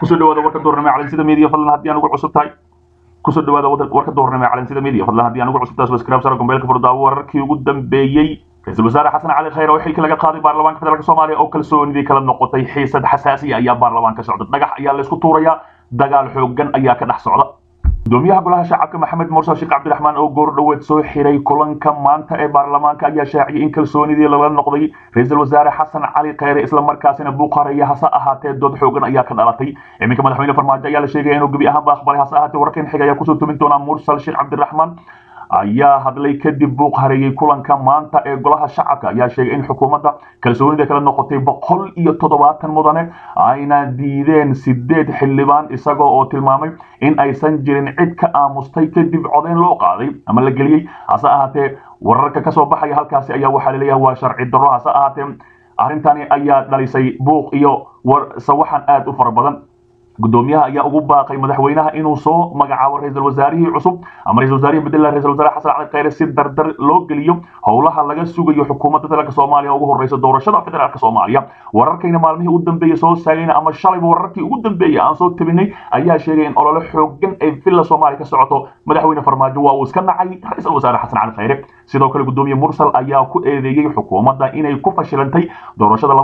kusoo dhawaada warka doornamay calansida media fadlan haddii aan ugu cusub tahay kusoo dhawaada warka doornamay calansida media fadlan haddii aan ugu cusub tahay subscribe sara gombeelka furdaawo wararkii ugu dambeeyey ra-iisul wasaare xasan cali khayr oo xilka laga qaaday baarlamaanka federaalk soomaaliya oo kalsoonidii kala noqotay xiisad xasaasiya ayaa baarlamaanka socda dhagax ayaa laysku tuurayaa dagaal xoogan ayaa ka dhex socda gudoomiyaha golaha shacabka maxamed mursal sheekh cabdiraxmaan oo goor dhoweed soo xiray kulanka maanta ee baarlamaanka ayaa shaaciyay in kalsoonidii lala noqday ra-iisul wasaare xasan cali khayre islamarkaasina buuqaraya hase ahaatee dood xoogan ayaa ka dhalatay iminka madaxweyne farmaajo ayaa la sheegaya inuu gebi ahaanba aqbalay hase ahaatee wararkan xiga ayaa kusoo tumin doonaa mursal sheekh cabdiraxmaan ayaa hadlay kadib buuq hareeyey kulanka maanta ee golaha shacabka ayaa sheegay in xukuumadda kalsoonida kala noqotay boqol iyo toddobaatan mudane ayna diideen sideed xildhibaan isagoo oo tilmaamay in aysan jirin cid ka aamustay kadib codeyn loo qaaday ama la geliyey hase ahaatee wararka kasoo baxaya halkaasi ayaa waxaa laleeyahay waa sharci darro hase ahaatee arrintani ayaa dhalisay buuq iyo sawaxan aad u fara badan gudoomiyaha ayaa ugu baaqay madaxweynaha inuu soo magacaabo ra-iisul wasaarihii cusub ama ra-isul wasaarihii bedela ra-isul wasaare xasan cali khayre si dardar loo geliyo howlaha laga sugayo xukuumadda federaalk soomaaliya ugu horeysa doorashada federaalk soomaaliya wararkayna maalmihii u dambeeyey soo saagayna ama shalayba wararkii ugu dambeeyey aan soo tabinay ayaa sheegay in olole xoogan ay villa soomaaliya ka socoto madaxweyne farmaajo waa uu iska nacay ra-iisul wasaare xasan cali khayre sidoo kale gudoomiye mursal ayaa ku eedeeyey xukuumadda inay ku fashilantay doorashada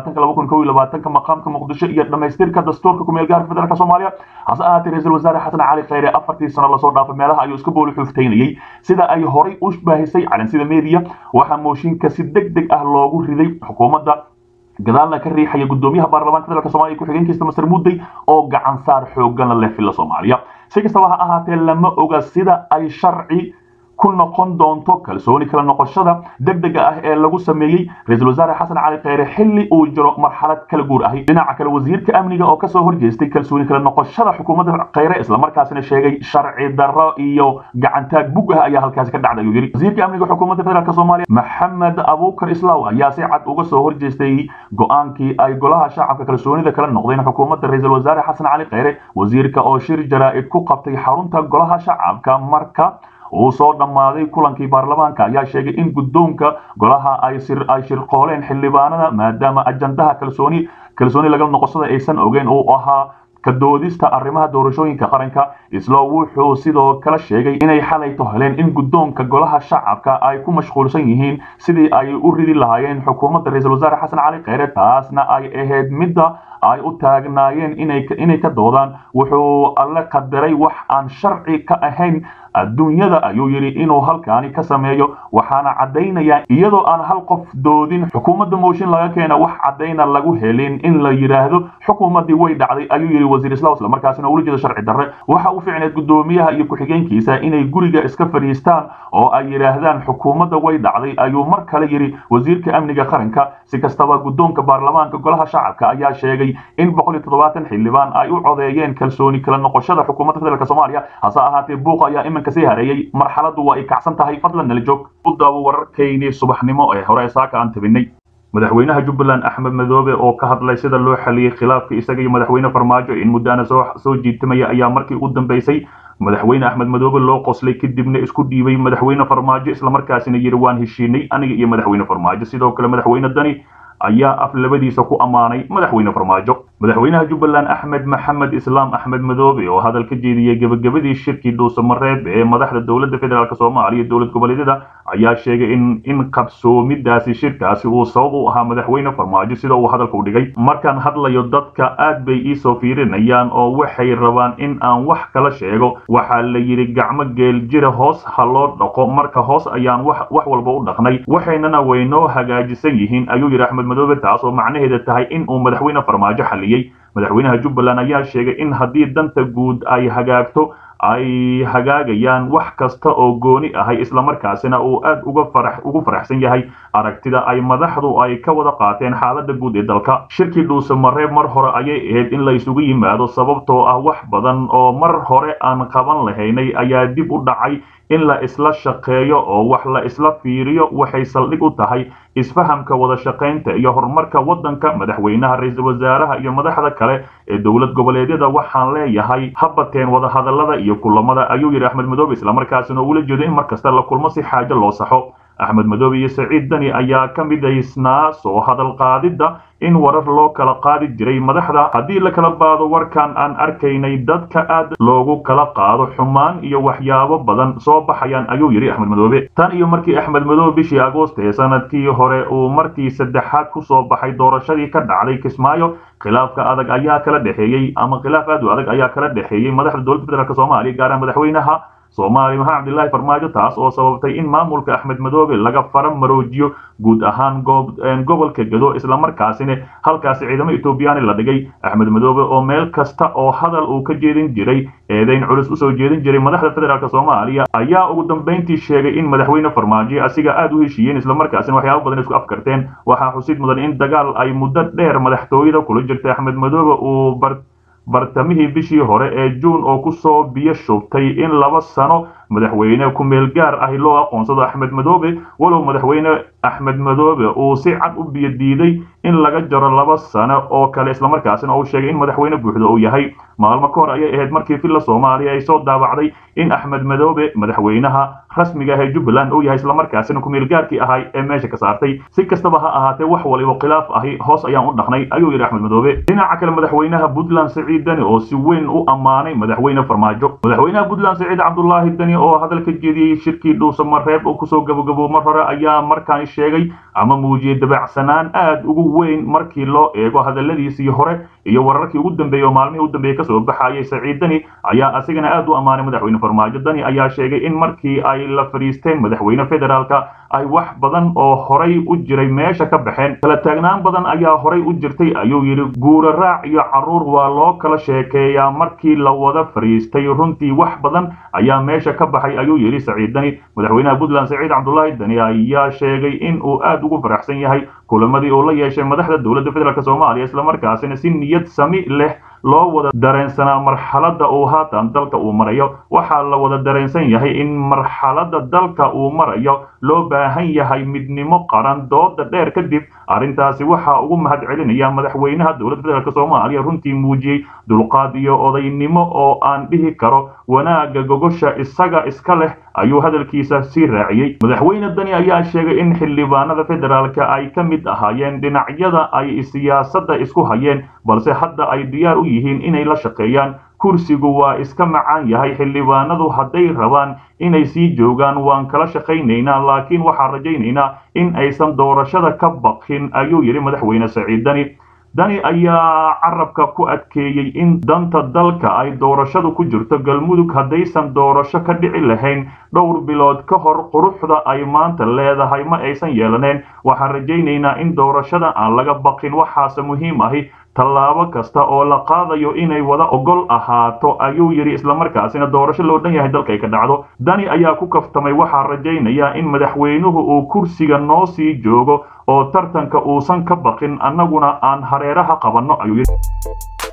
ka maqaamka muqdisho iyo dhamaystirka dastuurka kumeel gaarka federaalk soomaaliya hase ahaatee ra-iisul wasaare xasan cali khayre afartii sano lasoo dhaafay meelaha ayuu iska booli xuuftaynayey sida ay horay u baahisay calansida media waxaa mooshinka si deg deg ah loogu riday xukuumadda gadaalna ka riixaya gudoomiyaha baarlamaanka federaalk somalia ku-xigeenkiisa masar mudday oo gacan saar xoogana leh villa soomaaliya si kastaba ha ahaatee lama oga sida ay sharci ku noqon doonto kalsooni kala noqoshada degdega ah ee lagu sameeyey ra-iisul wasaare xasan cali khayre xilli uu jiro marxalad kala guur ahi dhinaca kale wasiirka amniga oo kasoo horjeestay kalsooni kala noqoshada xukuumadda khayre islamarkaasina sheegay sharci darro iyo gacantaag bug ah ayaa halkaasi ka dhacday ayuu yidhi wasiirka amniga xukuumadda federaalk soomaaliya maxamed abuukar islaaw ayaa si cad uga soo horjeestay go-aankii ay golaha shacabka kalsoonida kala noqdeen xukuumadda ra-iisul wasaare xasan cali khayre wasiirka oo shir jaraa'id ku qabtay xarunta golaha shacabka marka uu soo dhammaaday kulankii baarlamaanka ayaa sheegay in guddoonka golaha ay shirqooleen xildhibaanada maadaama ajandaha kalsooni kalsooni laga noqoshada aysan ogeyn uu ahaa ka doodista arrimaha doorashooyinka qaranka islo wuxuu sidoo kale sheegay inay xalayto heleen in guddoonka golaha shacabka ay ku mashquulsan yihiin sidii ay u ridi lahaayeen xukuumadda ra-iisul wasaare xasan cali khayre taasna ay ahayd midda ay u taagnaayeen inay ka doodaan wuxuu alle qadaray wax aan sharci ka ahayn adduunyada ayuu yidhi inuu halkaani ka sameeyo waxaana caddaynaya iyadoo aan hal qof doodin xukuumadda mooshin laga keena wax caddayna lagu helin in la yidhaahdo xukuumaddii way dhacday ayuu yidhi wasiir islaw isla markaasina ula jeeda sharci darre waxa u ficneed gudoomiyaha iyo ku-xigeenkiisa inay guriga iska fadhiistaan oo ay yidhaahdaan xukuumadda way dhacday ayuu mar kale yidhi wasiirka amniga qaranka si kastaba guddoonka baarlamaanka golaha shacabka ayaa sheegay in xildhibaan ay u codeeyeen kalsooni kala noqoshada xukuumadda federaalk soomaaliya hase ahaatee buuq ayaa iminka sii hareeyey marxaladdu waa ay kacsan tahay fadlan nala joog u daawo wararkaynii subaxnimo ee hore saaka aan tabinay madaxweynaha jubbaland axmed madoobe oo ka hadlay sida loo xaliyey khilaafka isaga iyo madaxweyne farmaajo in muddaana soo jiitamaya ayaa markii u dambeysay madaxweyne axmed madoobe loo qoslay kadibna isku dhiibay madaxweyne farmaajo islamarkaasina yidhi waan heshiinay aniga iyo madaxweyne farmaajo sidoo kale madaxweyne dani ayaa af labadiisa ku ammaanay madaxweyne farmaajo madaxweynaha jubbaland axmed maxamed islaam axmed madoobe oo hadal ka jeediyey gebagabadii shirkii dhuusamareeb ee madaxda dowladda federaalk soomaaliya dowlad goboleedyada ayaa sheegay in in qabsoomidaasi shirkaasi uu sabab u ahaa madaxweyne farmaajo sida uu hadalka u dhigay markaan hadlayo dadka aad bay iisoo fiirinayaan oo waxay rabaan in aan wax kala sheego waxaa la yidhi gacmo geel jira hoos ha loo dhaqo marka hoos ayaan wax walba u dhaqnay waxaynana waynoo hagaajisan yihiin ayuu yidhi axmed madoobe taas oo macnaheeda tahay in uu madaxweyne farmaajo xaliyey madaxweynaha jubbaland ayaa sheegay in haddii danta guud ay hagaagto ay hagaagayaan wax kasta oo gooni ahay islamarkaasina uu aad ugu faraxsan yahay aragtida ay madaxdu ay ka wada qaateen xaalada guud ee dalka shirkii dhuusamareeb mar hore ayay ahayd in la isugu yimaado sababtoo ah wax badan oo mar hore aan qaban lahaynay ayaa dib u dhacay in la isla shaqeeyo oo wax la isla fiiriyo waxay saldhig u tahay isfahamka wada shaqaynta iyo horumarka waddanka madaxweynaha ra-iisul wasaaraha iyo madaxda kale ee dowlad goboleedyada waxaan leeyahay habateen wadahadallada iyo kulamada ayuu yidhi axmed madoobe islamarkaasina ula jeedo in mar kasta la kulmo si xaajo loo saxo axmed madoobe iyo saciid dani ayaa ka midaysnaa soo hadal qaadidda in warar loo kala qaadi jiray madaxda haddii la kala baado warkan aan arkaynay dadka aad loogu kala qaado xumaan iyo waxyaabo badan soo baxayaan ayuu yidhi axmed madoobe tan iyo markii axmed madoobe bishii agoost ee sanadkii hore uu markii saddexaad ku soo baxay doorashadii ka dhacday kismaayo khilaafka adag ayaa kala dhexeeyey ama khilaaf aad u adag ayaa kala dhexeeyey madaxda dowladda federaalk soomaaliya gaaraan madaxweynaha soomaaliya maxamed cabdilaahi farmaajo taas oo sababtay in maamulka axmed madoobe laga fara maroojiyo guud ahaan gobolka gado islamarkaasina halkaasi ciidamo etoobiyani la dhigay axmed madoobe oo meel kasta oo hadal uu ka jeedin jiray eedayn culus usoo jeedin jiray madaxda federaalk soomaaliya ayaa ugu dambayntii sheegay in madaxweyne farmaajo asiga aad u heshiiyeen islamarkaasina waxyaabo badan isku afkarteen waxaa xusid mudan in dagaal ay muddo dheer madaxtooyada kula jirtay axmed madoobe uu bar bartamihii bishii hore ee juun oo ku soo biyo shubtay in laba sano madaxweyne ku-meel gaar ahi loo aqoonsado axmed madoobe walow madaxweyne axmed madoobe uu si cad u biyo diiday in laga jaro laba sano oo kale islamarkaasina uu sheegay in madaxweyne buuxda uu yahay maalmo ka hor ayay ahayd markii villa soomaaliya ay soo daabacday in axmed madoobe madaxweynaha rasmiga ah ee jubbaland uu yahay islamarkaasina ku-meel gaarkii ahay ee meesha ka saartay si kastaba ha ahaatee wax waliba khilaaf ahi hoos ayaan u dhaqnay ayuu yidhi axmed madoobe dhinaca kale madaxweynaha puntland saciid dani oo si weyn u ammaanay madaxweyne farmaajo madaxweynaha puntland saciid cabdulaahi dani oo hadal ka jeediyey shirkii dhuusamareeb oo kusoo gabagabo mar hore ayaa markaan sheegay ama muujiyey dabacsanaan aad ugu weyn markii loo eego hadaladiisii hore iyo wararkii ugu dambeeyey oo maalmihii u dambeeyey kasoo baxayay saciid dani ayaa asigana aad u ammaanay madaxweyne farmaajo dani ayaa sheegay in markii ay la fadhiisteen madaxweyne federaalka ay wax badan oo horay u jiray meesha ka baxeen kala taagnaan badan ayaa horay u jirtay ayuu yidhi guura raac iyo carruur waa loo kala sheekeeyaa markii la wada fadhiistay runtii wax badan ayaa meesha ka baxay ayuu yidhi saciid dani madaxweynaha puntland saciid cabdulaahi dani ayaa sheegay in uu aad ugu faraxsan yahay kulamadii uu la yeeshay madaxda dowladda federaalk soomaaliya islamarkaasina si niyad sami leh loo wada dareensanaa marxaladda uu haatan dalka uu marayo waxaa la wada dareensan yahay in marxaladda dalka uu marayo loo baahan yahay midnimo qaran dooda dheer kadib arrintaasi waxaa ugu mahad celinaya madaxweynaha dowladda federaalk soomaaliya runtii muujiyey dulqaad iyo odaynimo oo aan dhihi karo wanaagga gogosha isaga iska leh ayuu hadalkiisa sii raaciyey madaxweyne dani ayaa sheegay in xildhibaanada federaalka ay ka mid ahaayeen dhinacyada ay siyaasadda isku hayeen balse hadda ay diyaar u yihiin inay la shaqeeyaan kursigu waa iska macaan yahay xildhibaanadu hadday rabaan inay sii joogaan waan kala shaqaynaynaa laakiin waxaan rajaynaynaa in aysan doorashada ka baqin ayuu yidhi madaxweyne saciid dani dani ayaa carabka ku adkeeyey in danta dalka ay doorashadu ku jirto galmudug haddaysan doorasho ka dhici lahayn dhowr bilood ka hor quruxda ay maanta leedahay ma aysan yeelaneen waxaan rajaynaynaa in doorashada aan laga baqin waxaase muhiim ahi tallaabo kasta oo la qaadayo inay wada ogol ahaato ayuu yidhi islamarkaasina doorasho loo dhan yahay dalka ay ka dhacdo dani ayaa ku kaftamay waxaa rajaynayaa in madaxweynuhu uu kursiga noo sii joogo oo tartanka uusan ka baqin annaguna aan hareeraha qabanno ayuu yidhi